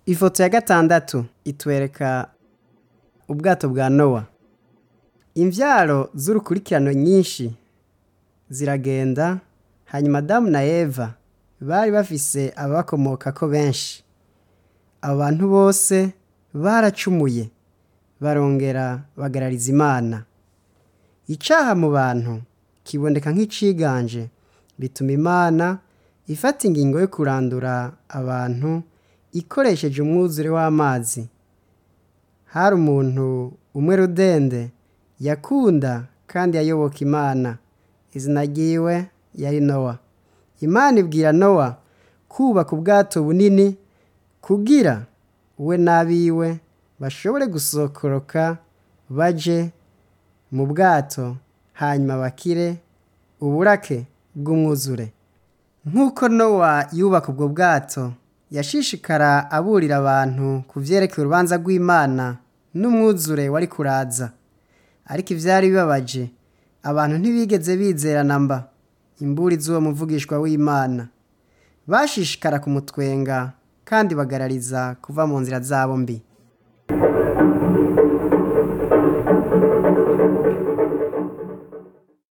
ifoto ya gatandatu itwereka ubwato bwa nowa imvyaro z'urukurikirano nyinshi ziragenda hanyuma adamu na eva bari bafise ababakomokako benshi abo bantu bose baracumuye barongera bagarariza imana icaha mu bantu kiboneka nk'iciganje bituma imana ifata ingingo yo kurandura abantu ikoresheje umwuzure w'amazi hari umuntu umwe rudende yakunda kandi yayoboka imana izina ryiwe yari nowa imana ibwira nowa kubaka ubwato bunini kugira we n'abiwe bashobore gusokoroka baje mu bwato hanyuma bakire uburake bw'umwuzure nk'uko nowa yubaka ubwo bwato yashishikara aburira abantu ku vyerekeye urubanza rw'imana n'umwuzure wari kuraza ariko ivyari bibabaje abantu ntibigeze bizerana mba imburi z'uwo muvugishwa w'imana bashishikara kumutwenga kandi bagarariza kuva mu nzira zabo mbi